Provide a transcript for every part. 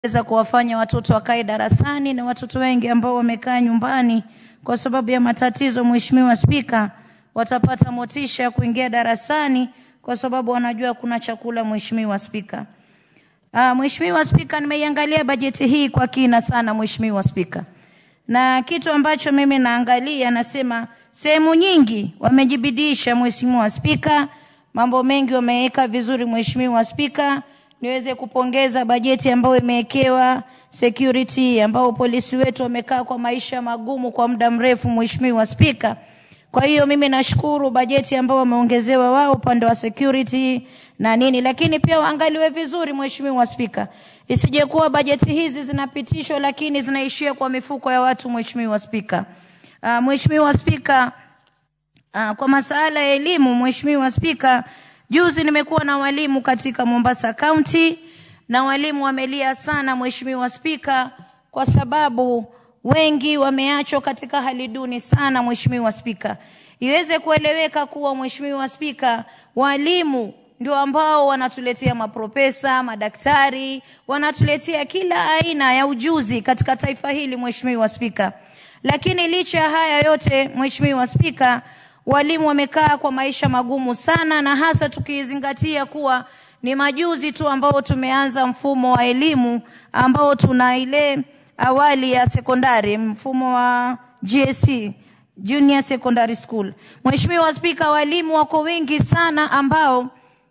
weza kuwafanya watoto wakae darasani na watoto wengi ambao wamekaa nyumbani kwa sababu ya matatizo, Mheshimiwa Spika, watapata motisha ya kuingia darasani kwa sababu wanajua kuna chakula. Mheshimiwa Spika, ah, Mheshimiwa Spika, nimeiangalia bajeti hii kwa kina sana Mheshimiwa Spika, na kitu ambacho mimi naangalia nasema sehemu nyingi wamejibidisha Mheshimiwa Spika, mambo mengi wameweka vizuri Mheshimiwa Spika niweze kupongeza bajeti ambayo imewekewa security, ambao polisi wetu wamekaa kwa maisha magumu kwa muda mrefu, Mheshimiwa Spika. Kwa hiyo mimi nashukuru bajeti ambao wameongezewa wao upande wa security na nini, lakini pia waangaliwe vizuri Mheshimiwa Spika, isije kuwa bajeti hizi zinapitishwa lakini zinaishia kwa mifuko ya watu Mheshimiwa Spika. Uh, Mheshimiwa Spika, uh, kwa masala ya elimu Mheshimiwa Spika, Juzi nimekuwa na walimu katika Mombasa County na walimu wamelia sana Mheshimiwa Spika, kwa sababu wengi wameachwa katika hali duni sana Mheshimiwa Spika. Iweze kueleweka kuwa Mheshimiwa Spika, walimu ndio ambao wanatuletea maprofesa, madaktari, wanatuletea kila aina ya ujuzi katika taifa hili Mheshimiwa Spika. Lakini licha ya haya yote Mheshimiwa Spika, walimu wamekaa kwa maisha magumu sana, na hasa tukizingatia kuwa ni majuzi tu ambao tumeanza mfumo wa elimu ambao tuna ile awali ya sekondari, mfumo wa GSC, Junior Secondary School. Mheshimiwa Spika, walimu wako wengi sana ambao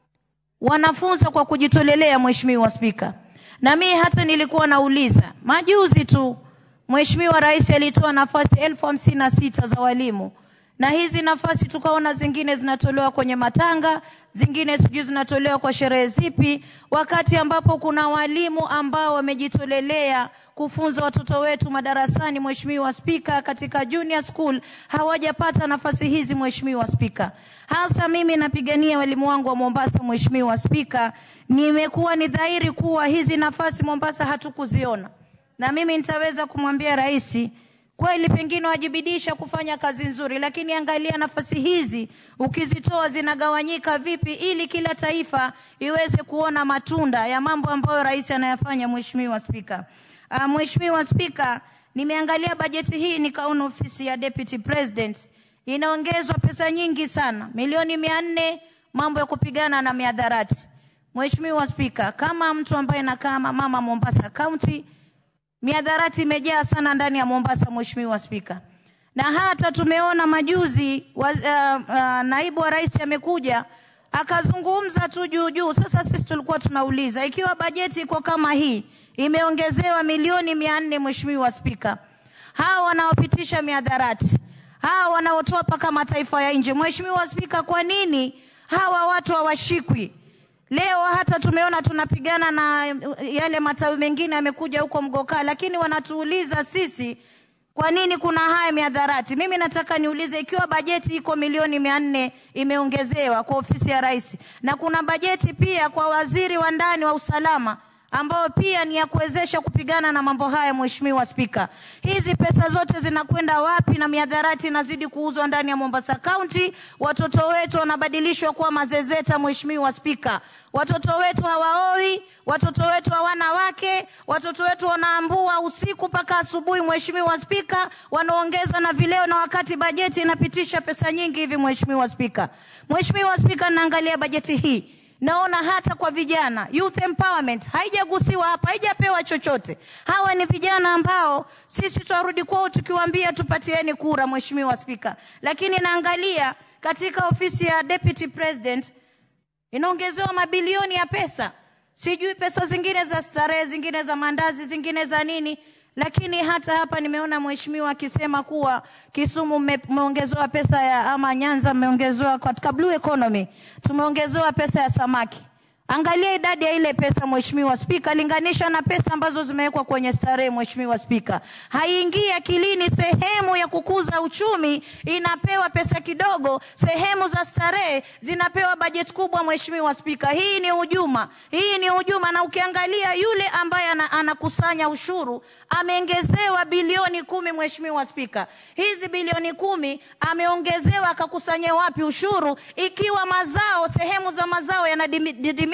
wanafunza kwa kujitolelea Mheshimiwa Spika, na mimi hata nilikuwa nauliza majuzi tu Mheshimiwa Rais alitoa nafasi elfu hamsini na sita za walimu na hizi nafasi tukaona zingine zinatolewa kwenye matanga, zingine sijui zinatolewa kwa sherehe zipi, wakati ambapo kuna walimu ambao wamejitolelea kufunza watoto wetu madarasani. Mheshimiwa Spika, katika junior school hawajapata nafasi hizi. Mheshimiwa Spika, hasa mimi napigania walimu wangu wa Mombasa. Mheshimiwa Spika, nimekuwa ni dhahiri kuwa hizi nafasi Mombasa hatukuziona, na mimi nitaweza kumwambia rais kweli pengine wajibidisha kufanya kazi nzuri, lakini angalia nafasi hizi ukizitoa zinagawanyika vipi, ili kila taifa iweze kuona matunda ya mambo ambayo rais anayafanya. Mheshimiwa Spika, uh, Mheshimiwa Spika, nimeangalia bajeti hii nikaona ofisi ya Deputy President inaongezwa pesa nyingi sana, milioni mia nne mambo ya kupigana na miadharati. Mheshimiwa Spika, kama mtu ambaye nakaa mama Mombasa County miadharati imejaa sana ndani ya Mombasa, Mheshimiwa Spika, na hata tumeona majuzi wa, uh, uh, naibu wa rais amekuja akazungumza tu juu juu. Sasa sisi tulikuwa tunauliza ikiwa bajeti iko kama hii imeongezewa milioni mia nne, Mheshimiwa Spika, hawa wanaopitisha miadharati hawa wanaotoa mpaka mataifa ya nje, Mheshimiwa Spika, kwa nini hawa watu hawashikwi? Leo hata tumeona tunapigana na yale matawi mengine yamekuja huko Mgokaa, lakini wanatuuliza sisi kwa nini kuna haya miadharati. Mimi nataka niulize, ikiwa bajeti iko milioni mia nne imeongezewa kwa ofisi ya rais na kuna bajeti pia kwa waziri wa ndani wa usalama ambao pia ni ya kuwezesha kupigana na mambo haya. Mheshimiwa Spika, hizi pesa zote zinakwenda wapi? Na miadharati inazidi kuuzwa ndani ya Mombasa County, watoto wetu wanabadilishwa kuwa mazezeta. Mheshimiwa Spika, watoto wetu hawaoi, watoto wetu hawana wake, watoto wetu wanaambua usiku mpaka asubuhi. Mheshimiwa Spika, wanaongeza na vileo, na wakati bajeti inapitisha pesa nyingi hivi. Mheshimiwa Spika, Mheshimiwa Spika, naangalia bajeti hii naona hata kwa vijana youth empowerment haijagusiwa hapa, haijapewa chochote. Hawa ni vijana ambao sisi tutarudi kwao tukiwaambia tupatieni kura, Mheshimiwa Spika, lakini naangalia katika ofisi ya Deputy President inaongezewa mabilioni ya pesa, sijui pesa zingine za starehe, zingine za mandazi, zingine za nini lakini hata hapa nimeona mheshimiwa akisema kuwa Kisumu mmeongezewa pesa ya ama Nyanza mmeongezewa katika blue economy, tumeongezewa pesa ya samaki. Angalia idadi ya ile pesa Mheshimiwa Spika, linganisha na pesa ambazo zimewekwa kwenye starehe. Mheshimiwa Spika, haingii akilini. Sehemu ya kukuza uchumi inapewa pesa kidogo, sehemu za starehe zinapewa bajeti kubwa. Mheshimiwa Spika, hii ni hujuma, hii ni hujuma. Na ukiangalia yule ambaye anakusanya ushuru ameongezewa bilioni kumi. Mheshimiwa Spika, hizi bilioni kumi ameongezewa akakusanya wapi ushuru, ikiwa mazao sehemu za mazao yanadidimia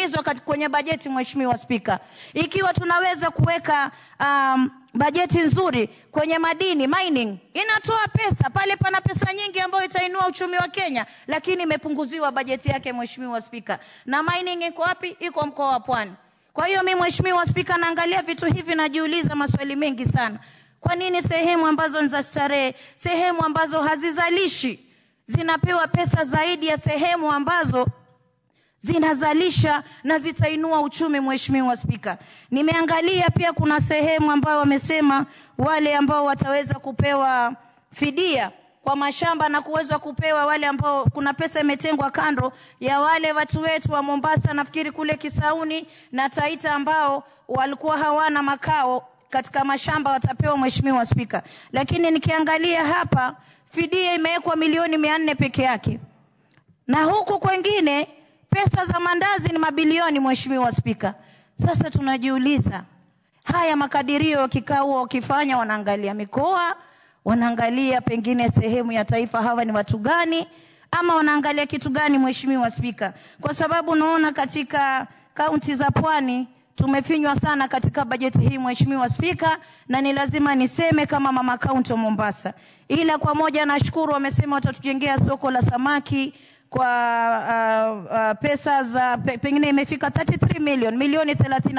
kuingizwa kwenye bajeti, Mheshimiwa Spika. Ikiwa tunaweza kuweka um, bajeti nzuri kwenye madini mining, inatoa pesa pale, pana pesa nyingi ambayo itainua uchumi wa Kenya, lakini imepunguziwa bajeti yake, Mheshimiwa Spika. Na mining iko wapi? Iko mkoa wa Pwani. Kwa hiyo mimi Mheshimiwa Spika, naangalia vitu hivi, najiuliza maswali mengi sana. Kwa nini sehemu ambazo ni za starehe, sehemu ambazo hazizalishi zinapewa pesa zaidi ya sehemu ambazo zinazalisha na zitainua uchumi. Mheshimiwa Spika, nimeangalia pia kuna sehemu ambayo wamesema wale ambao wataweza kupewa fidia kwa mashamba na kuweza kupewa wale ambao kuna pesa imetengwa kando ya wale watu wetu wa Mombasa, nafikiri kule Kisauni na Taita ambao walikuwa hawana makao katika mashamba watapewa, Mheshimiwa Spika. Lakini nikiangalia hapa fidia imewekwa milioni mia nne peke yake, na huku kwengine pesa za mandazi ni mabilioni, Mheshimiwa Spika. Sasa tunajiuliza haya makadirio wakikaa huwa wakifanya, wanaangalia mikoa, wanaangalia pengine sehemu ya taifa, hawa ni watu gani, ama wanaangalia kitu gani, Mheshimiwa Spika? Kwa sababu naona katika kaunti za pwani tumefinywa sana katika bajeti hii Mheshimiwa Spika, na ni lazima niseme kama mama kaunti wa Mombasa. Ila kwa moja nashukuru, wamesema watatujengea soko la samaki kwa uh, uh, pesa za pe, pengine imefika 33 million milioni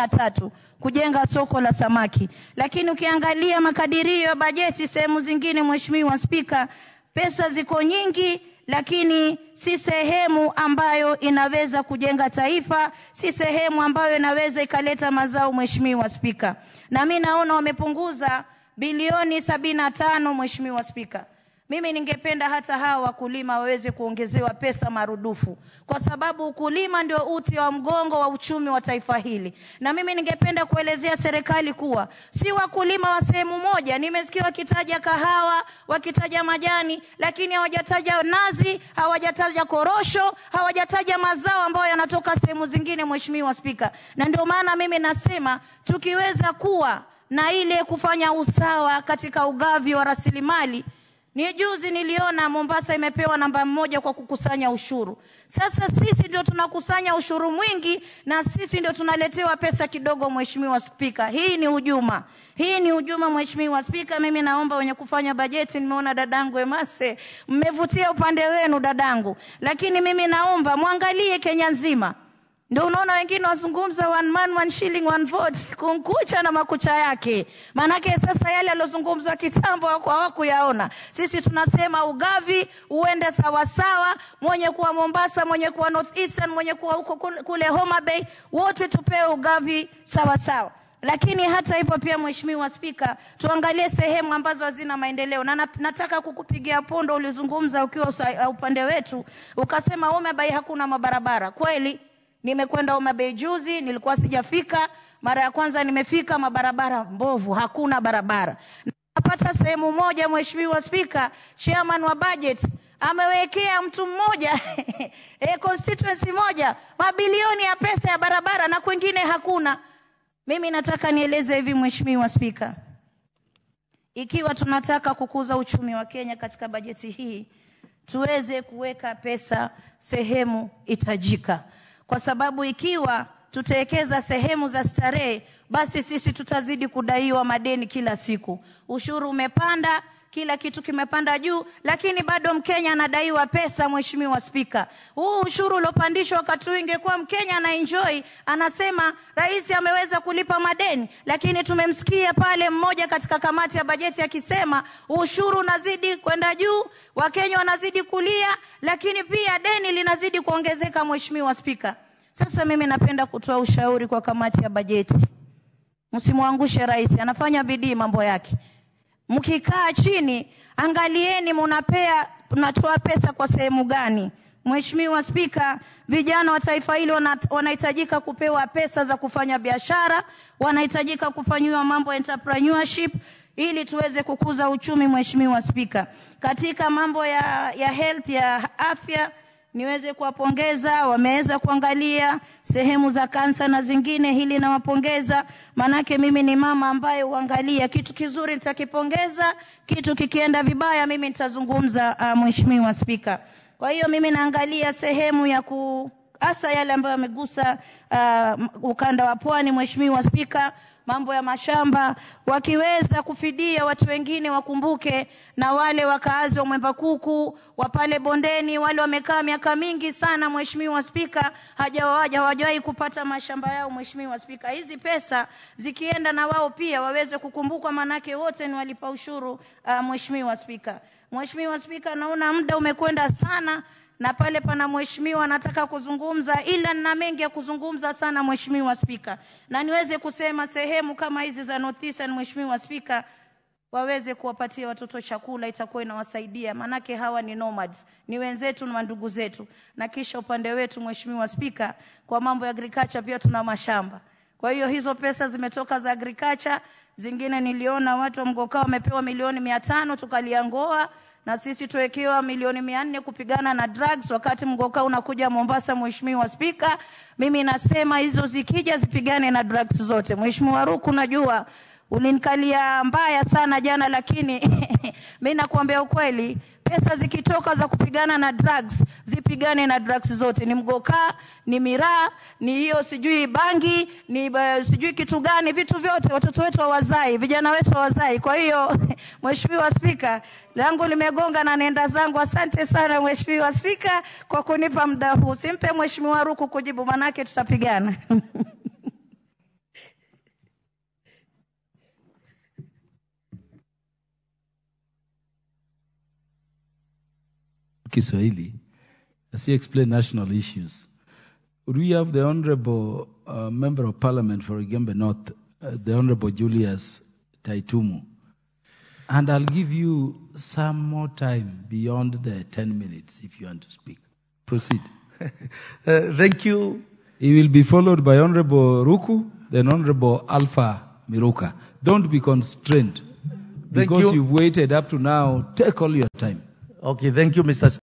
33 kujenga soko la samaki, lakini ukiangalia makadirio ya bajeti sehemu zingine, Mheshimiwa Spika, pesa ziko nyingi lakini si sehemu ambayo inaweza kujenga taifa, si sehemu ambayo inaweza ikaleta mazao, Mheshimiwa Spika. Na mimi naona wamepunguza bilioni sabini na tano, Mheshimiwa Spika. Mimi ningependa hata hawa wakulima waweze kuongezewa pesa marudufu, kwa sababu ukulima ndio uti wa mgongo wa uchumi wa taifa hili. Na mimi ningependa kuelezea serikali kuwa si wakulima wa sehemu moja. Nimesikia wakitaja kahawa, wakitaja majani, lakini hawajataja nazi, hawajataja korosho, hawajataja mazao ambayo yanatoka sehemu zingine, Mheshimiwa Spika. Na ndio maana mimi nasema tukiweza kuwa na ile kufanya usawa katika ugavi wa rasilimali ni juzi niliona Mombasa imepewa namba moja kwa kukusanya ushuru. Sasa sisi ndio tunakusanya ushuru mwingi na sisi ndio tunaletewa pesa kidogo, Mheshimiwa Spika. Hii ni hujuma, hii ni hujuma, Mheshimiwa Spika. Mimi naomba wenye kufanya bajeti, nimeona dadangu Emase, mmevutia upande wenu dadangu, lakini mimi naomba mwangalie Kenya nzima ndio unaona wengine wazungumza one man one shilling one vote, kunkucha na makucha yake. Maanake sasa yale aliyozungumzwa kitambo hawakuyaona. Sisi tunasema ugavi uende sawasawa, mwenye kuwa Mombasa, mwenye kuwa North Eastern, mwenye kuwa huko kule Homa Bay, wote tupewe ugavi sawasawa. Lakini hata hivyo pia, Mheshimiwa Spika, tuangalie sehemu ambazo hazina maendeleo, na nataka kukupigia pondo. Ulizungumza ukiwa upande wetu, ukasema Homa Bay hakuna mabarabara. Kweli Nimekwenda Homa Bay juzi, nilikuwa sijafika. Mara ya kwanza nimefika, mabarabara mbovu, hakuna barabara. Napata sehemu moja, Mheshimiwa Spika, chairman wa budget amewekea mtu mmoja e, constituency moja mabilioni ya pesa ya barabara na kwengine hakuna. Mimi nataka nieleze hivi Mheshimiwa Spika, ikiwa tunataka kukuza uchumi wa Kenya katika bajeti hii, tuweze kuweka pesa sehemu itajika kwa sababu ikiwa tutawekeza sehemu za starehe, basi sisi tutazidi kudaiwa madeni kila siku. Ushuru umepanda, kila kitu kimepanda juu, lakini bado Mkenya anadaiwa pesa. Mheshimiwa Spika, huu ushuru uliopandishwa, wakati huu ingekuwa Mkenya ana enjoy, anasema rais ameweza kulipa madeni, lakini tumemsikia pale mmoja katika kamati ya bajeti akisema ushuru unazidi kwenda juu, Wakenya wanazidi kulia, lakini pia deni linazidi kuongezeka. Mheshimiwa Spika, sasa mimi napenda kutoa ushauri kwa kamati ya bajeti, msimwangushe rais, anafanya bidii mambo yake Mkikaa chini, angalieni munapea mnatoa pesa kwa sehemu gani. Mheshimiwa Spika, vijana wa taifa hili wanahitajika kupewa pesa za kufanya biashara, wanahitajika kufanyiwa mambo entrepreneurship ili tuweze kukuza uchumi. Mheshimiwa Spika, katika mambo ya, ya health ya afya niweze kuwapongeza, wameweza kuangalia sehemu za kansa na zingine, hili nawapongeza, manake mimi ni mama ambaye huangalia kitu kizuri nitakipongeza, kitu kikienda vibaya mimi nitazungumza. Uh, Mheshimiwa Spika, kwa hiyo mimi naangalia sehemu ya ku hasa yale ambayo yamegusa uh, ukanda wa pwani. Mheshimiwa Spika, mambo ya mashamba, wakiweza kufidia watu wengine, wakumbuke na wale wakaazi wa Mwembakuku wa pale bondeni, wale wamekaa miaka mingi sana. Mheshimiwa Spika, hajawaja hawajawahi kupata mashamba yao. Mheshimiwa Spika, hizi pesa zikienda na wao pia waweze kukumbukwa, manake wote ni walipa ushuru. Uh, Mheshimiwa Spika, Mheshimiwa Spika, naona muda umekwenda sana na pale pana mheshimiwa anataka kuzungumza, ila nina mengi ya kuzungumza sana Mheshimiwa Spika, na niweze kusema sehemu kama hizi za North Eastern, Mheshimiwa Spika, waweze kuwapatia watoto chakula, itakuwa inawasaidia, manake hawa ni nomads, ni wenzetu na ndugu zetu. Na kisha upande wetu Mheshimiwa Spika, kwa mambo ya agriculture pia tuna mashamba. Kwa hiyo hizo pesa zimetoka za agriculture, zingine niliona watu wa Mgokaa wamepewa milioni mia tano tukaliangoa na sisi tuwekewa milioni mia nne kupigana na drugs, wakati mgoka unakuja Mombasa. Mheshimiwa Spika, mimi nasema hizo zikija zipigane na drugs zote. Mheshimiwa Ruku, najua ulinikalia mbaya sana jana, lakini mi nakuambia ukweli, pesa zikitoka za kupigana na drugs zipigane na drugs zote, ni mgoka, ni miraa, ni hiyo sijui bangi, ni uh, sijui kitu gani, vitu vyote watoto wetu hawazai, vijana wetu hawazai. Kwa hiyo Mheshimiwa Spika, langu limegonga na nenda zangu. Asante sana Mheshimiwa Spika kwa kunipa muda huu. Simpe Mheshimiwa Ruku kujibu, manake tutapigana. Kiswahili as he explained national issues. Would we have the Honorable uh, Member of Parliament for Igembe North, uh, the Honorable Julius Taitumu? And I'll give you some more time beyond the 10 minutes if you want to speak. Proceed. Uh, thank you. He will be followed by Honorable Ruku, then Honorable Alpha Miruka. Don't be constrained. Thank Because you. you've waited up to now, take all your time. Okay, thank you, Mr.